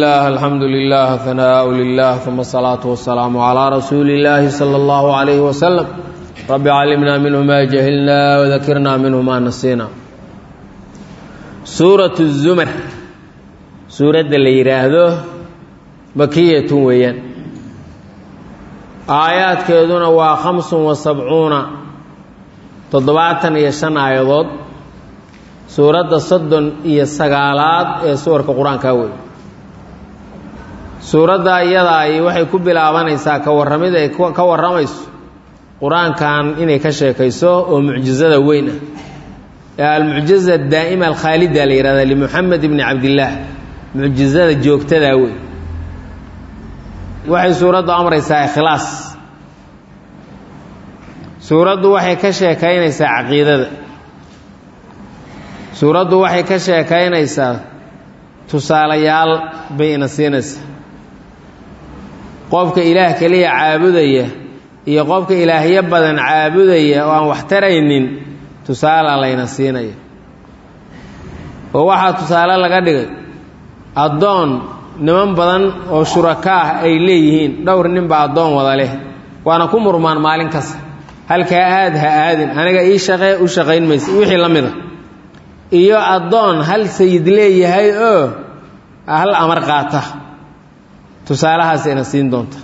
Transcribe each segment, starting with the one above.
الله الحمد لله ثناء لله ثم الصلاة والسلام على رسول الله صلى الله عليه وسلم رب علمنا منه ما جهلنا وذكرنا منه ما نسينا سورة الزمر سورة اللي يراهده مكية ويان آيات كيدون وخمس وسبعون تضبعتا يشن آيضات suuradda soddon iyo sagaalaad ee suwarka qur-aanka wey suuradda iyadaay waxay ku bilaabanaysaa ka warramid ay ka warramayso qur-aankan inay ka sheekayso oo mucjizada weyn ah ee almucjiza daa'ima alkhaalida la yihahda limuxamed ibni cabdillaah mucjizada joogtadaa wey waxay suuraddu amraysaa ikhlaas suuraddu waxay ka sheekaynaysaa caqiidada suuraddu waxay ka sheekaynaysaa tusaalayaal bay ina siinaysaa qofka ilaah keliya caabudaya iyo qofka ilaahyo badan caabudaya oo aan wax taraynin tusaala layna siinaya oo waxaa tusaale laga dhigay addoon niman badan oo shuraka ah ay leeyihiin dhowr ninba addoon wada leh waana ku murmaan maalin kasta halkaa aad ha aadin aniga ii shaqee u shaqayn maysa wixii la mid a iyo addoon hal sayid leeyahay oo hal amar qaata tusaalahaas ina siin doonta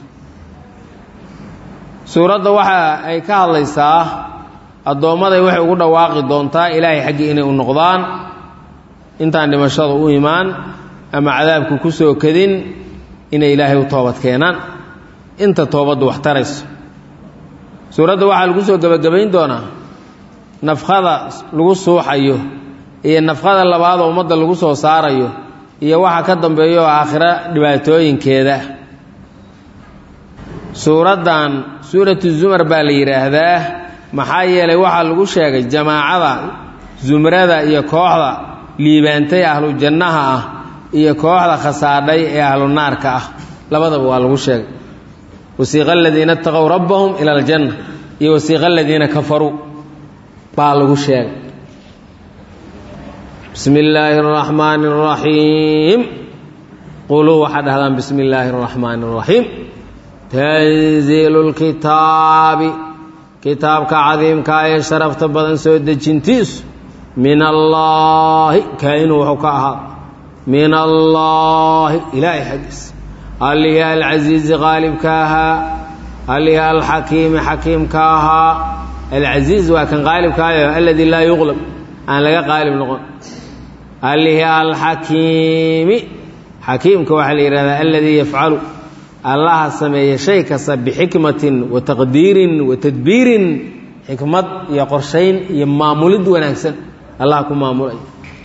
suuradda waxa ay ka hadlaysaa addoommaday waxay ugu dhawaaqi doontaa ilaahay xaggii inay u noqdaan intaan dhimashada u imaan ama cadaabku ku soo kadin inay ilaahay u toobad keenaan inta toobaddu wax tarayso suuradda waxaa lagu soo gebagabayn doonaa nafkada lagu suuxayo iyo nafqada labaad oo ummadda lagu soo saarayo iyo waxa ka dambeeya oo aakhiro dhibaatooyinkeeda suuraddan suuratu zumar baa la yidhaahdaa maxaa yeelay waxaa lagu sheegay jamaacada zumrada iyo kooxda liibaantay ahlu jannaha ah iyo kooxda khasaadhay ee ahlu naarka ah labadaba waa lagu sheegay wasiiqa aladiina itaqow rabbahum ila aljanna iyo wasiiqa aladiina kafaruu baa lagu sheegay bismi illaahi اraxmaani اraxiim quluu waxaad dhahdaan bismi illaahi اraxmaani اraxiim tanziilu lkitaabi kitaabka cadiimkaa ee sharafta badan soo dejintiisu min allaahi kaa-inuu wuxuu ka ahaa min allaahi ilaahay xaggiis allihii alcasiizi qaalibka ahaa allihii alxakiimi xakiimka ahaa alcasiiz waa kan qaalibkaayo aladii laa yuqlab aan laga qaalib noqon allihii alxakiimi xakiimka waxaa la yidhahdaa aladii yafcalu allaha sameeya shay kasta bixikmatin wa taqdiirin wa tadbiirin xikmad iyo qorshayn iyo maamulid wanaagsan allah ku maamulay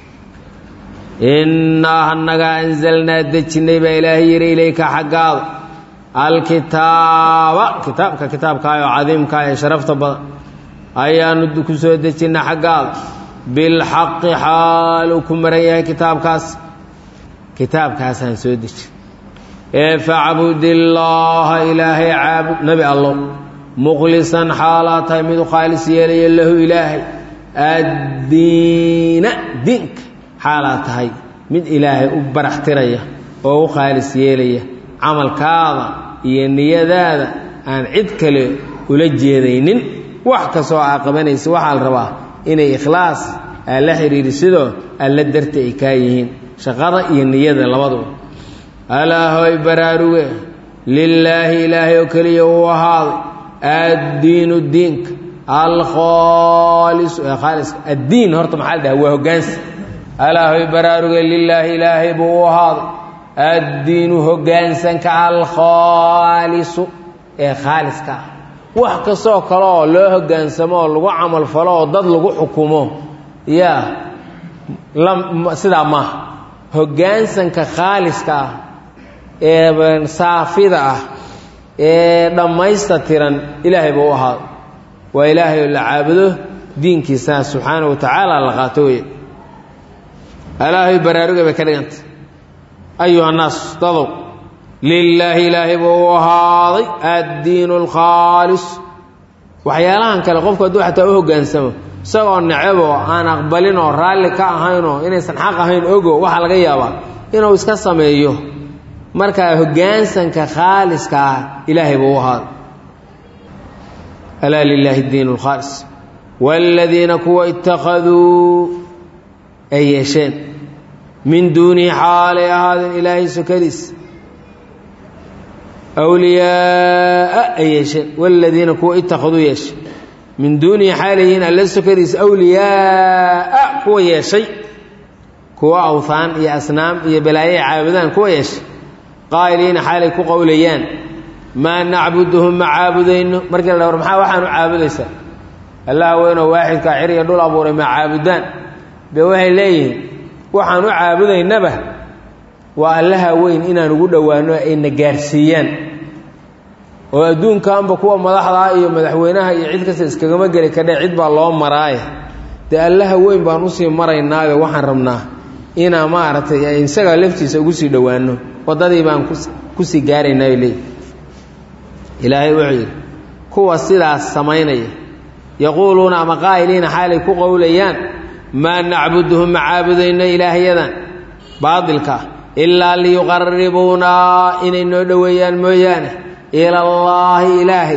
innaa annagaa anzalnaa dejinnay baa ilaahay yidhi ilayka xaggaada alkitaaba kitaabka kitaabkaayoo cadiimkaa ee sharafta badan ayaanu ku soo dejinna xaggaada bilxaqi xaaluu ku maran yahay kitaabkaas kitaabkaasaan soo deji ee facbudillaaha ilaahay caabud nebi allow mukhlisan xaalaa tahay mid u khaalis yeelaya lahu ilaahay addiina diinka xaalaa tahay mid ilaahay u baraxtiraya oo u khaalis yeelaya camalkaada iyo niyadaada aan cid kale ula jeedaynin wax kastoo aa qabanaysa waxaa la rabaa inay ikhlaas aa la xidhiirisidoo alla darta ay kaa yihiin shaqada iyo niyada labaduba alaahoy baraaruge lilaahi ilaahay oo keliya uu ahaaday addiinu diinka alkhaalisu ee khaaliska addiin horta maxaa la dhaha waa hoggaansi alaahoy baraaruge lilaahi ilaahay buu u ahaaday addiinu hoggaansanka alkhaalisu ee khaaliska ah wax kastoo kale oo loo hoggaansamo oo lagu camal falo oo dad lagu xukumo yaa sidaa maaha hoggaansanka khaaliska ah ee saafida ah ee dhammaysta tiran ilaahay buu u ahaado waa ilaahay oo la caabudo diinkiisana subxaana wa tacaala la qaato weye alaahay baraaruga bay ka dhigantay ayuha nnaas dadow lilaahi ilaahay buu u ahaaday addiinu alkhaalis waxyaalahan kale qofku hadduu xataa u hoggaansamo isagoo necaboo aan aqbalinoo raalli ka ahaynoo inaysan xaq ahayn ogo waxaa laga yaabaa inuu iska sameeyo markaa hoggaansanka khaaliska ah ilaahay buu u ahaaday alaa lilaahi diin اlkhaalis wاladiina kuwa ittakhaduu ay yeesheen min duunihi xaalay ahaadeen ilaahay sokadiis awliyaaa ay yeesheen wاladiina kuwa ittakhaduu yeeshay min duunihi xaalayihiin alla sokadiis awliyaaa kuwa yeeshay kuwa awhaan iyo asnaam iyo balaaye caabudaan kuwa yeeshay qaa'iliina xaalay ku qowlayaan maa nacbuduhum ma caabudayno markii la dhawr maxaa waxaan u caabudaysaa allah weynoo waaxidkaa cir iyo dhul abuuray ma caabudaan be waxay leeyihiin waxaan u caabudaynaba waa allaha weyn inaan ugu dhowaano ayna gaarsiiyaan oo adduunkanba kuwa madaxdaa iyo madaxweynaha iyo cid kasta iskagama geli kadhe cid baa loo maraaye dee allaha weyn baan usii maraynaayo waxaan rabnaa inaa maaragtay isaga laftiisa ugu sii dhowaano waddadii baan kusii gaaraynaayo leey ilaahay wuxuu yidhi kuwa sidaas samaynaya yaquuluuna ama qaa'iliina xaalay ku qowlayaan maa nacbuduhum ma caabudayno ilaahyadan baadilka ah ilaa liyuqaribuunaa inay noo dhoweeyaan mooyaane ilallaahi ilaahay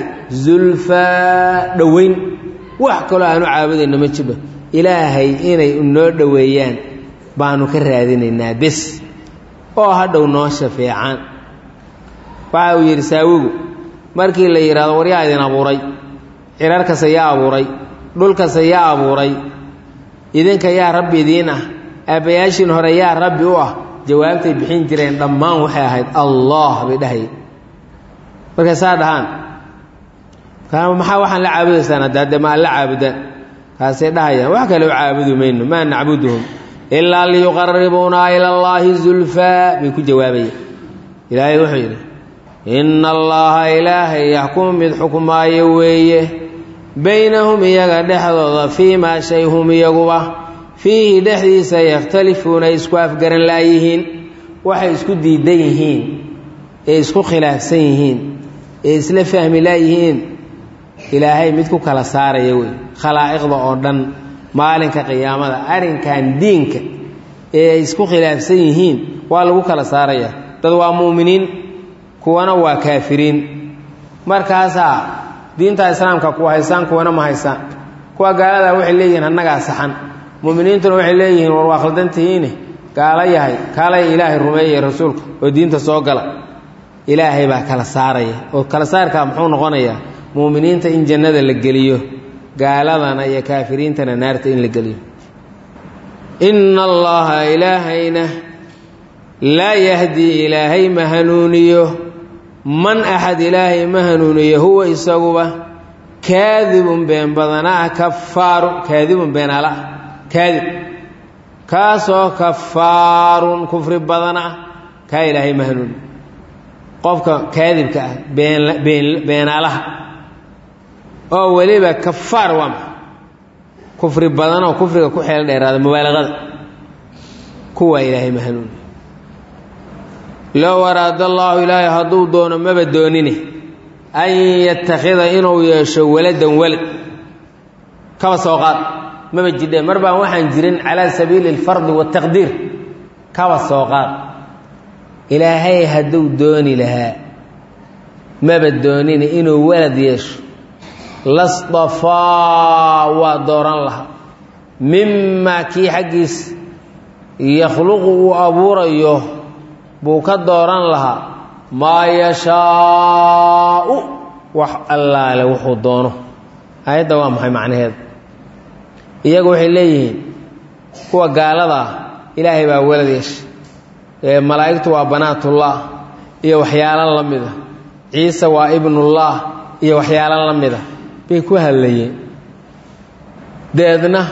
zulfaa dhoweyn wax kaloo aanu caabudayno ma jiro ilaahay inay noo dhoweeyaan baanu ka raadinaynaa bes oo hadhow noo shafeecaan waxa uu yidhi saawigu markii la yidhahdo waryaa idin abuuray cirarkase yaa abuuray dhulkase yaa abuuray idinka yaa rabbi idiin ah aabbayaashiin hore yaa rabbi u ah jawaabtay bixin jireen dhammaan waxay ahayd allah bay dhahayeen markay saa dhahaan maxaa waxaan la caabudaysaan haddaade ma alla caabudaan kaasay dhahayaan wax kale u caabudi mayno maa nacbuduhum ilaa liyuqaribuunaa ila allaahi zulfaa bay ku jawaabayeen ilaahay wuxuu yidhi inna allaha ilaahay yaxkumu mid xukmaayo weeye baynahum iyaga dhexdooda fii maa shay hum iyaguba fiihi dhexdiisa yakhtalifuuna ay isku afgaran laayihiin waxay isku diidan yihiin ee isku khilaafsan yihiin ee isla fahmi laayihiin ilaahay mid ku kala saaraya wey khalaa'iqda oo dhan maalinka qiyaamada arrinkan diinka ee ay isku khilaafsan yihiin waa lagu kala saaraya dad waa mu'miniin kuwana waa kaafiriin markaasaa diinta islaamka kuwa haysaan kuwana ma haysaan kuwa gaaladaa waxay leeyihiin annagaa saxan mu'miniintuna waxay leeyihiin war waa khaldantihiine gaalo yahay kaalaya ilaahay rumeeyay rasuulka oo diinta soo gala ilaahay baa kala saaraya oo kala saarkaa muxuu noqonayaa mu'miniinta in jannada la geliyo gaaladana iyo kaafiriintana naarta in la geliyo inna allaha ilaahayna laa yahdii ilaahay ma hanuuniyo man axad ilaahay ma hanuuniyo huwa isaguba kaadibun been badana ah kafaaru kaadibun beenaala ah kaadib kaasoo kafaarun kufri badana ah kaa ilaahay ma hanuuniyo qofka kaadibka ah beenaalaha oo weliba kafaar waa ma kufri badan oo kufriga ku xeel dheeraada mubaalaqada kuwaa ilaahay ma hanuuniyo low araada allaahu ilaahay hadduu doono maba doonine an yattakhida inuu yeesho waladan walad kaba soo qaad maba jidheen mar baan waxaan jirin calaa sabiili alfardi waataqdiir kaba soo qaad ilaahay hadduu dooni lahaa maba doonine inuu walad yeesho lasdafaa waa dooran lahaa mimaa kii xaggiis yakhluqu uu abuurayo buu ka dooran lahaa maa yashaau wax allaale wuxuu doono aayadda waa maxay macnaheeda iyagu waxay leeyihiin kuwa gaalada ah ilaahay baa walad yeeshay ee malaa'igtu waa banaatullah iyo waxyaalo la mida ciise waa ibnullah iyo waxyaalo la mida bay ku hadlayeen deedna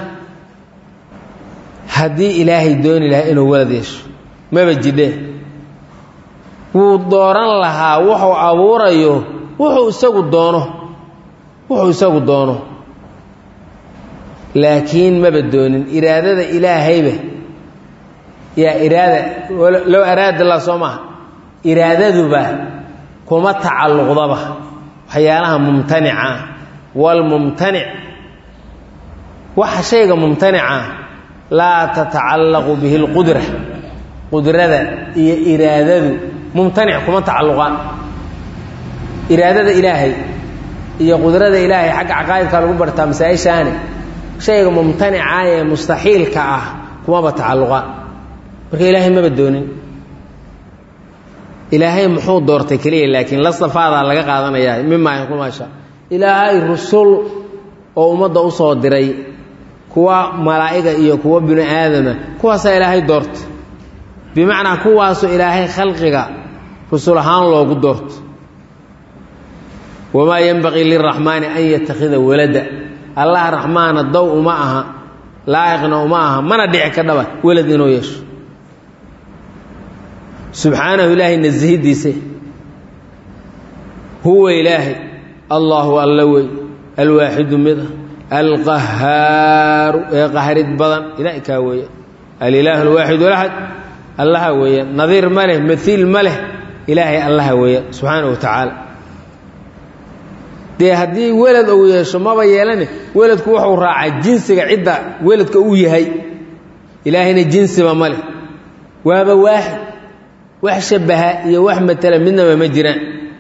haddii ilaahay dooni lahaa inuu walad yeesho maba jidheen wuu dooran lahaa wuxuu abuurayo wuxuu isagu doono wuxuu isagu doono laakiin maba doonin iraadada ilaahayba yaa iraada low araada la soo maha iraadaduba kuma tacalluqdaba waxyaalaha mumtanica waalmumtanic waxa shayga mumtanica laa tatacallaqu bihi اlqudra qudrada iyo iraadadu mumtanic kuma tacalluqaan iraadada ilaahay iyo qudrada ilaahay xagga caqaa'idka lagu bartaa masaa-ishaani shayga mumtanica ee mustaxiilka ah kumaba tacalluqaan marka ilaahay maba doonin ilaahay muxuu doortay keliya laakiin la safaadaa laga qaadanayaa mimaa kumaasha ilaahay rusul oo ummadda u soo diray kuwa malaa'iga iyo kuwa binu aadama kuwaasaa ilaahay doortay bimacnaa kuwaasoo ilaahay khalqiga rusul ahaan loogu doorto wamaa yenbaqii liraxmaani an yattakhida walada allah raxmaana dow uma aha laa'iqna uma aha mana dhici ka dhaba welad inuu yeesho subxaanahu ilaahay nasahidiise huwa ilaahay allahu alla wey alwaaxidu mid ah alqahaaru ee qahrid badan ilaah kaa weeye alilaahu alwaaxid alaxad allaha weeye nadiir ma leh maiil ma leh ilaahay allaha weeye subxaana wa tacaala dee haddii welad uu yeesho maba yeelane weladku wuxuu raacaa jinsiga cidda weladka uu yahay ilaahayna jinsiba ma leh waaba waaxid wax shabaha iyo wax matala midnaba ma jiraan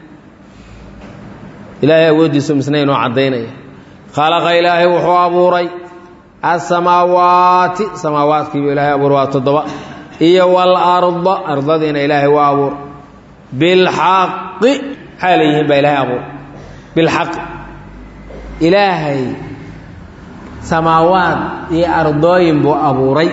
ilaahay awooddiisu misna inoo caddaynaya khalaqa ilaahay wuxuu abuuray asamaawaati samaawaadkiibu ilahay abuuray waa toddoba iyo waalarda ardadiina ilaahay waa abuuray bilxaqi maxaa leeyihiin baa ilaahay abuuray bilxaqi ilaahay samaawaad iyo ardooyin buu abuuray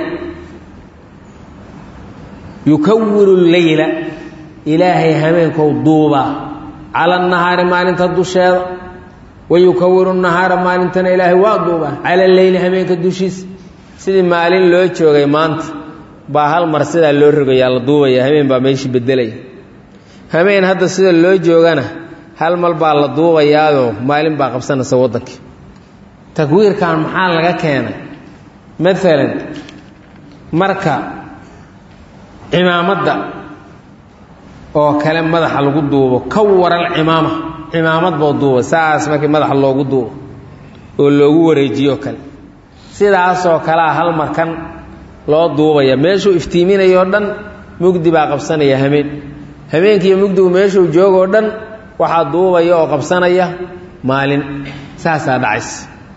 yukawiru leyla ilaahay habeenkou duubaa cala nahaari maalinta dusheeda wa yukawiru nahaara maalintana ilaahay waa duubaa cala leyli habeenka dushiisa sidii maalin loo joogay maanta baa hal mar sidaa loo rogayaa la duubaya habeen baa meeshii bedelaya habeen hadda sida loo joogana hal mal baa la duubayaadoo maalin baa qabsanaysa waddankii takwiirkan maxaa laga keenay maalan marka cimaamadda oo kale madaxa lagu duubo ka waral cimaama cimaamad boo duuba saas markii madaxa loogu duubo oo loogu wareejiyo kale sidaasoo kalea hal markan loo duubaya meeshuu iftiiminayoo dhan mugdi baa qabsanaya hameen habeenkiiyo mugdigu meeshuu joogoo dhan waxaa duubaya oo qabsanaya maalin saasaa dhacaysa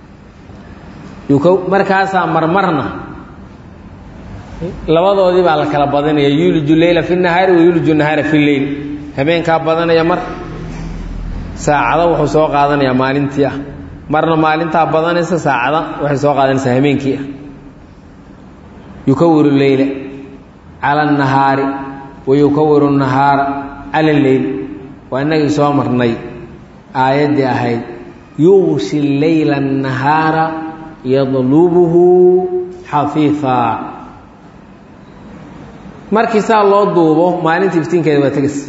markaasaa marmarna labadoodii baa la kala badanaya yuuliju leyla fi nahaari wa yuuliju nahaara fi leyl habeenkaa badanaya mar saacado wuxuu soo qaadanayaa maalintii ah marna maalintaa badanaysa saacada waxay soo qaadanaysaa habeenkii ah yukawiru leyla cala annahaari wa yukawiru nahaara cala alleyl waa innagii soo marnay aayaddii ahayd yuushi leyla annahaara yadlubuhu xafiifaa markii saa loo duubo maalinta iftiinkeeda waa tegaysa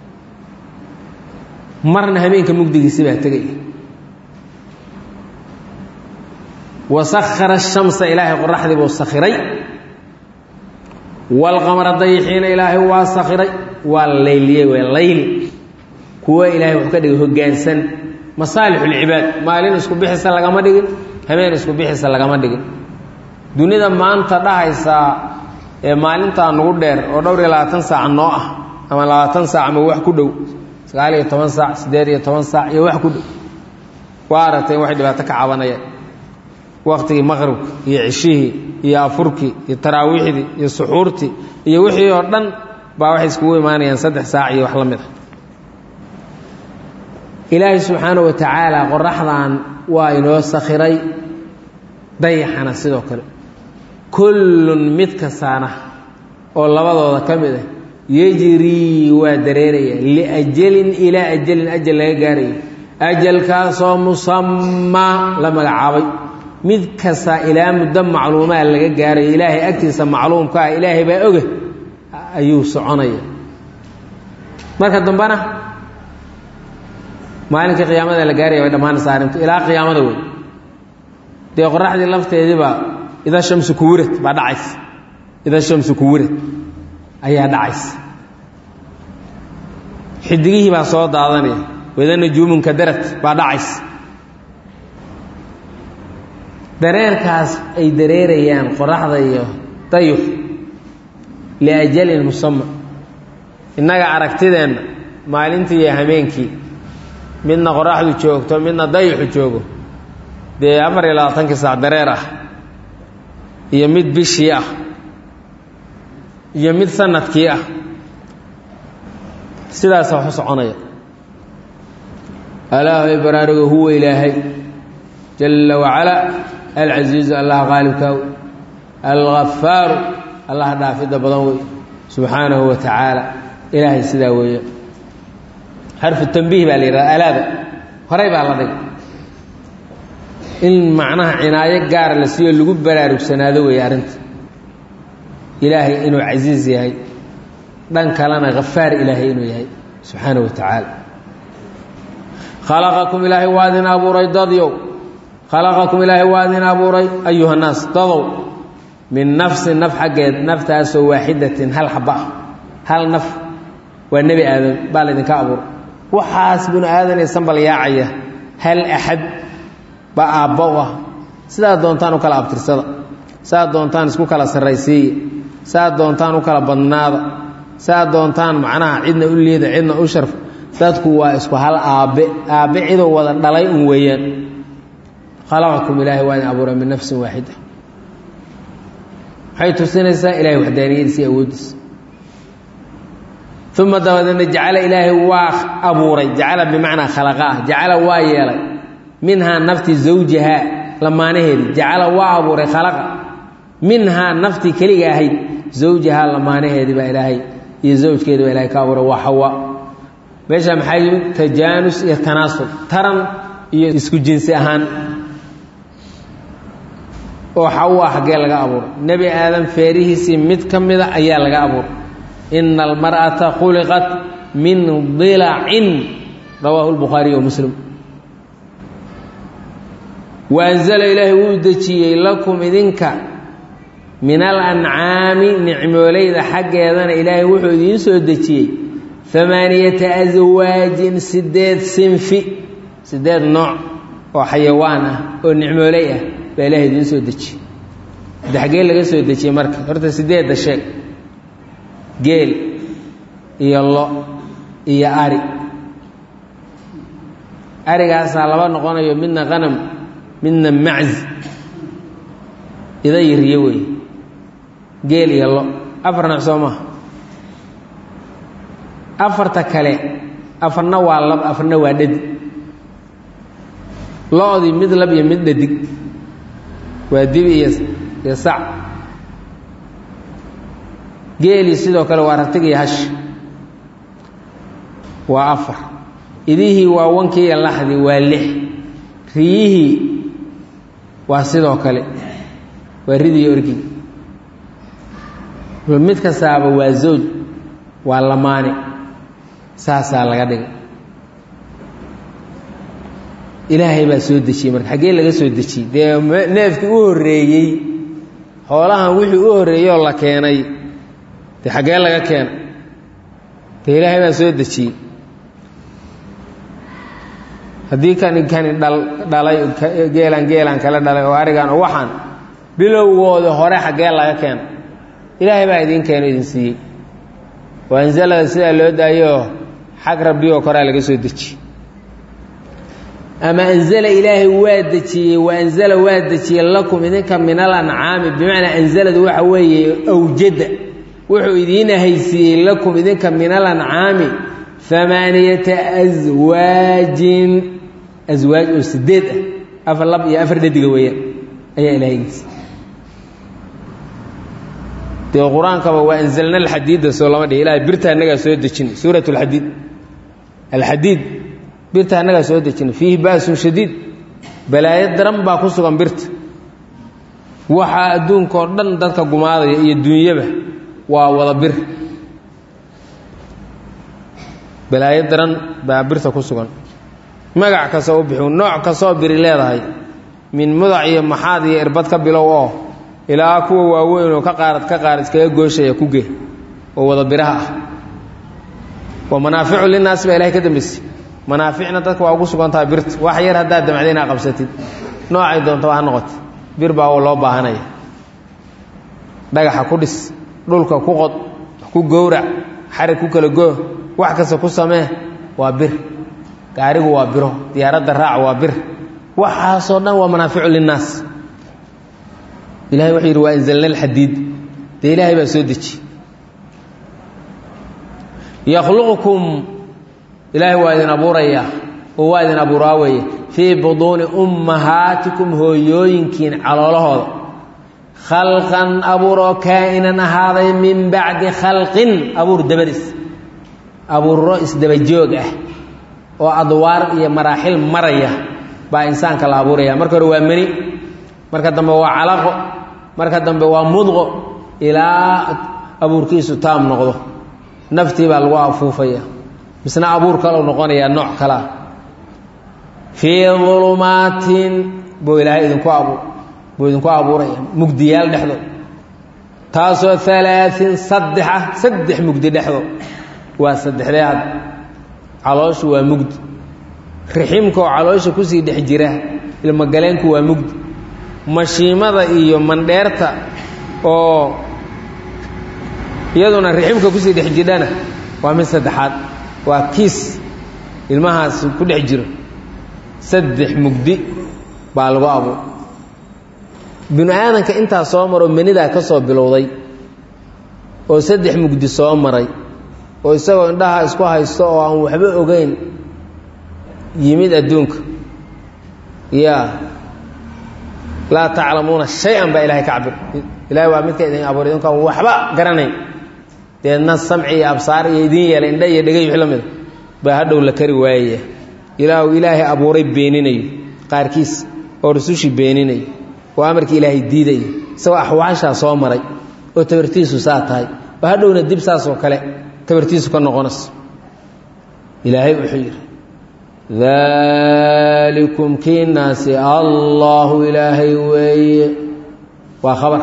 marna habeenka mugdigiisi baa tegaya wasakhara ashamsa ilaahay qoraxdii buu sakhiray waalqamara dayixiina ilaahay waa sakhiray waa layliyey waa layli kuwa ilaahay wuxuu ka dhigay hoggaansan masaalix ulcibaad maalin isku bixisa lagama dhigin habeen isku bixisa lagama dhigin dunida maanta dhahaysaa ee maalintaa nugu dheer oo dhowr iyo labaatan saac noo ah ama labaatan saac ama wax ku dhow sagaal iyo toban saac siddeed iyo toban saac iyo wax ku dhow waa aragteen waxay dhibaato ka cabanayaan wakhtigii maqribka iyo cishihii iyo afurkii iyo taraawiixdii iyo suxuurtii iyo wixii oo dhan baa waxay iskugu imaanayaan saddex saac iyo wax la mid ah ilaahay subxaana wa tacaala qoraxdan waa inoo sakhiray dayaxana sidoo kale kullun mid kastaana oo labadooda ka mid ah yejrii waa dareeraya liajalin ilaa ajalin ajal laga gaarayo ajalkaasoo musamaa la magacaabay mid kasta ilaa muddo macluumaa laga gaarayo ilaahay agtiisa macluumka ah ilaahay baa oga ayuu soconaya marka dambena maalinkai qiyaamada la gaaraya way dhammaanaysa arrintu ilaa qiyaamada wey dee qoraxdii lafteediibaa ida shamsu kuwirad baa dhacaysa ida shamsu kuwirad ayaa dhacaysa xidigihii baa soo daadanaya wada najuumunka darad baa dhacaysa dareerkaas ay dareerayaan qoraxda iyo dayux liajalin musama innaga aragtideenna maalintii iyo hameenkii midna qoraxdu joogto midna dayixu joogo dee afar iyo labaatankii saac dareer ah iyo mid bishii ah iyo mid sanadkii ah sidaasa waxu soconaya alaahay baraarugo huwa ilaahay jalla wacalaa alcasiizu allah qaalibkaaw alghafaaru allah dhaafidda badan wey subxaanahu wa tacaala ilaahay sidaa weeye xarfu tambiih baa la yidhahda alaada horay baa la dhigay in macnaha cinaayo gaara la siiyo lagu baraarugsanaado weeye arrinta ilaahay inuu casiis yahay dhan kalena hafaar ilaahay inuu yahay subxaanahu wa tacaala khalaqakum ilaahay waa idin abuuray dadyow khalaqakum ilaahay waa idin abuuray ayuha nnaas dadow min nafsin naf xaggeed naftaasoo waaxidatin hal xaba ah hal naf waa nebi aadam baa laydinka abuuray waxaas binu aadan ee sambal yaacaya hal axad baa aabba u ah sidaad doontaan u kala abtirsada saaad doontaan isku kala sarraysiiya saaad doontaan u kala badnaada saaad doontaan macnaha cidna u liida cidna u sharf dadku waa isku hal aabbe aabbe ciduu wada dhalay un weeyaan khalaqakum ilaahay waa idin abuuray min nafsin waaxida waxay tusinaysaa ilahay waxdaaniyadiisa iyo awooddiisa uma dabadeedna jacala ilaahay waa abuuray jacala bimacnaa khalaqa ah jacala waa yeelay minhaa nafti zawjahaa lamaanaheedii jacala waa abuuray khalaqa minhaa naftii keliga ahayd zawjahaa lamaanaheedii baa ilaahay iyo zawjkeedi baa ilahay ka abuuray waa xawa meesha maxaa yimid tajaanus iyo tanaasul taran iyo isku jinsi ahaan oo xawa xaggee laga abuuray nebi aadam feerihiisii mid ka mida ayaa laga abuuray ina almar'ata khuliqat min dilacin rawaahu lbukhaariy wa muslim wa anzala ilaahay wuu dejiyey lakum idinka min alancaami nicmoolayda xaggeedana ilaahay wuxuu idiin soo dejiyey amaaniyata aswaajin sideed sinfi sideed nooc oo xayawaan ah oo nicmooley ah baa ilahay idiin soo dejiyey de xaggee laga soo dejiyey marka horta sideedda sheeg geel iyo lo iyo ari arigaasaa laba noqonayo midna qanam midna macz ida yiriyo wey geel iyo lo afar nooc soo maha afarta kale afarna waa lab afarna waa dhadig lo-dii mid lab iyo mid dhadig waa dibi iyo iyo sac geelii sidoo kale waa ratig iyo hash waa afar idihii waa wankii iyo laxdii waa lix riyihii waa sidoo kale waa ridi iyo orgii mid kastaaba waa zawj waa lamaane saasaa laga dhigay ilaahay baa soo dejiyey marka xaggee laga soo dejiyey dee neefkii u horreeyey xoolahan wixii u horreeyey oo la keenay dee xaggee laga keenay dee ilaahay baa soo dejiyey haddii kani kani dhal dhalay geelan geelan kala dhalay oo arigan oo waxaan bilowgooda hore xaggee laga keenay ilaahay baa idiin keeno idin siiyey waa anzalada sidaa loo daayoo xag rabbi oo koraa laga soo dejiyey ama anzala ilaahay waa dejiyey wa anzala waa dejiyey lakum idinka min alancaami bimacnaa anzaladu waxa weeye awjada wuxuu idiin haysiiyey lakum idinka min alancaami amaaniyata aswaajin aswaaj oo sideed ah afar lab iyo afar dhadiga weeyaan ayaa ilahay geysa dee qur-aankaba waa anzalna alxadiida soo lama dhihi ilahay birta annagaa soo dejin suurat alxadiid alxadiid birta annagaa soo dejina fiihi ba'sun shadiid balaayo daran baa ku sugan birta waxaa adduunka oo dhan dadka gumaadaya iyo duunyaba waa wada bir balaayo daran baa birta ku sugan magac kastoo u bixi nooc kastoo biri leedahay min mudac iyo maxaad iyo irbad ka bilow oo ilaa kuwa waaweyn oo ka qaarad ka qaar iskaga gooshaya ku ge oo wada biraha ah wa manaaficu linaasi baa ilahay ka dambaysay manaaficna dadka waa ugu sugan tahay birta wax yar haddaad damcda inaa qabsatid noocay doonta ha noqota bir baa loo baahanaya dhagaxa ku dhis dhulka ku qod ku gowrac xarig ku kala goo wax kasta ku samee waa bir gaarigu waa biro diyaaradda raac waa bir waxaasoo dhan waa manaaficu linnaas ilahay wuxuu yidhi waa anzalna alxadiid dee ilaahay baa soo deji yakhluqukum ilaahay waa idin abuurayaa oo waa idin abuuraa weeye fii buduuni ummahaatikum hooyooyinkiin caloolahooda khalqan abuur oo kaa'inan ahaaday min bacdi khalqin abuur dabadis abuuro isdabajoog ah oo adwaar iyo maraaxil maraya baa insaanka la abuuraya marka hore waa meni marka dambe waa calaqo marka dambe waa mudqo ilaa abuurkiisu taam noqdo naftii baa lagu afuufaya misna abuur kaleu noqonayaa nooc kalea fii ulumaatin buu ilaahay idinku abuur buu idinku abuuraya mugdiyaal dhexdood taasoo alaain saddex ah saddex mugdi dhexdood waa saddexdee had calooshu waa mugdi riximka oo caloosha kusii dhex jira ilmogaleenku waa mugdi mashiimada iyo mandheerta oo iyaduna riximka kusii dhex jidhana waa mid saddexaad waa kiis ilmahaas ku dhex jiro saddex mugdi baa lagu abuur binu aadanka intaa soo maroo menidaa ka soo bilowday oo saddex mugdi soo maray oo isagoo indhaha isku haysto oo aan waxba ogeyn yimid adduunka yaa laa taclamuuna shay-an baa ilahay ka cabir ilahay waa midka idin abuur idinkaan waxba garanayn deedna samci iyo absaar iyo idin yeelay indha iyo dhegay wix la mida baa hadhow la kari waayaya ilaahu ilaahay abuuray beeninayo qaarkiis oo rusushii beeninayo oo amarkii ilaahay diidayo isagoo axwaashaa soo maray oo tabartiisu saa tahay oo hadhowna dib saasoo kale tabartiisu ka noqonayso ilaahay wuxuu yidhi daalikum kiinaasi allaahu ilaahay weeye waa khabar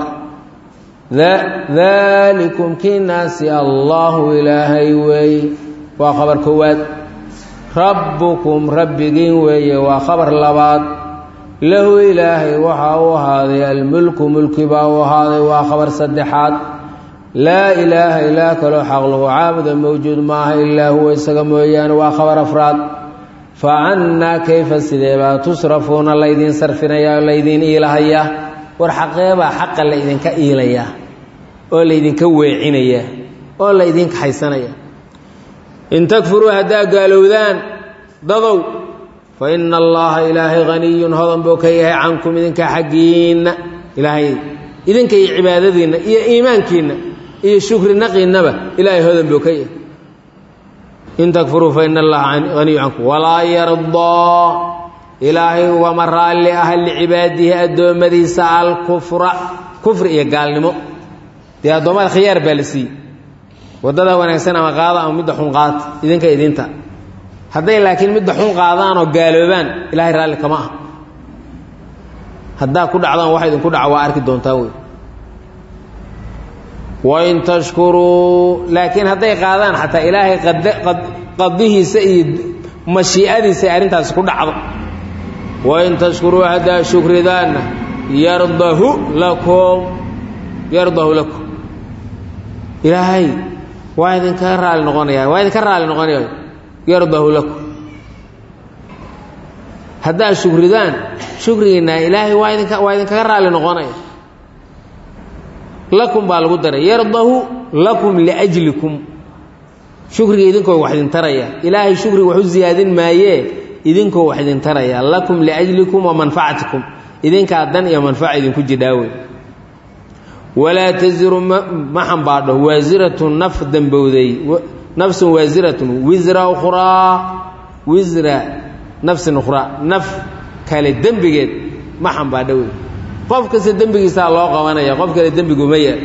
daalikum kiinaasi allaahu ilaahay weeye waa khabar koowaad rabbukum rabbigiin weeye waa khabar labaad lahu ilaahay waxaa u ahaaday almulku mulki baa u ahaaday waa khabar saddexaad laa ilaaha ilaa kaloo xaq lagu caabuda mawjuud maaha ilaa huwa isaga mooyaane waa khabar afraad fa cannaa kayfa sidee baa tusrafuuna laydiin sarfinayaa oo laydiin iilahayaa war xaqeebaa xaqa laydinka iilayaa oo laydinka weecinayaa oo laydinka haysanaya in takfuruu haddaa gaalowdaan dadow fa ina allaha ilaahay haniyun hodan buu ka yahay cankum idinka xaggiinna ilaahay idinka iyo cibaadadiinna iyo iimaankiinna iyo shukri naqiinnaba ilaahay hodan buu ka yahay in takfuruu fa ina allaha haniyu cankum walaa yardaa ilaahay ugama raalli ah licibaadihi addoommadiisa alkufra kufri iyo gaalnimo dee addoommada khiyaar baa la siiyey waddada wanaagsan ama qaada ama midda xun qaata idinka idinta hadday laakiin midda xun qaadaan oo gaaloobaan ilaahay raalli kama ah haddaa ku dhacdaan waxa idinku dhaca waa arki doontaa wey wain tashkuruu laakiin hadday qaadaan xataa ilaahay qadihiisa iyo mashii'adiisa ay arrintaasi ku dhacdo wain tashkuruu haddaa shukridaanna yardahu lakum yardahu lakum ilaahay waa idinkaga raali noqonaya waa idinka raali noqonaya yardahu lakum haddaa shukridaan shukrigiinna ilaahay waa idinka waa idinkaga raali noqonaya lakum baa lagu daray yardahu lakum liajlikum shukriga idinkoo wax idin taraya ilaahay shukriga wax u ziyaadin maayee idinkoo wax idin taraya lakum liajlikum wa manfacatikum idinkaa dan iyo manfaca idinku jidhaawey walaa taziru ma xambaadho waasiratun naf dembowday nafsun waasiratun wisra ukhraa wisra nafsin ukhraa naf kale dembigeed ma xambaadho wey qof kasta dembigiisaa loo qabanaya qof kale dembiguma yaal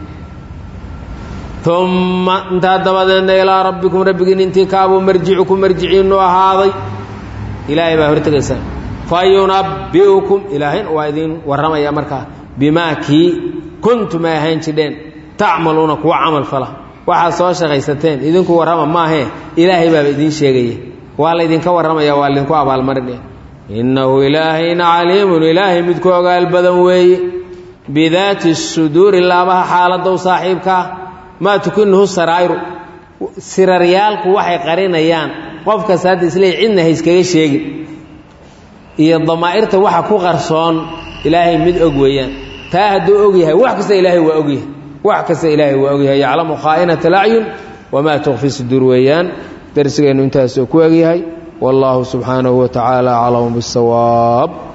umma intaa dabadeedna ilaa rabbikum rabbigiin intii kaabuu marjicukum marjiciinu ahaaday ilaahay baa hortegaysaa fa yunabbi'ukum ilaahayna waa idin warramaya markaa bimaa kii kuntum ay ahaan jidheen tacmaluuna kuwa camal fala waxaad soo shaqaysateen idinku warrama maahee ilaahay baaba idiin sheegaya waa laydinka warramaya waa laydinku abaalmarinaya innahu ilaahayna caliimun ilaahay midku ogaal badan weeye bidaati suduuri laabaha xaaladow saaxiibkaa maa tukinuhu saraa'iru siraryaalku waxay qarinayaan qof kasta hadda isleey cidna ha iskaga sheegin iyo damaa'irta waxa ku qarsoon ilaahay mid og weeyaan taa hadduu og yahay wax kasta ilaahay waa ogyahay wax kasta ilaahay waa ogyahay yaclamu khaa'inata alacyun wamaa tukfi suduur weeyaan darsigeennu intaasuu ku egyahay wallaahu subxaanahu wa tacaala aclamu bisawaab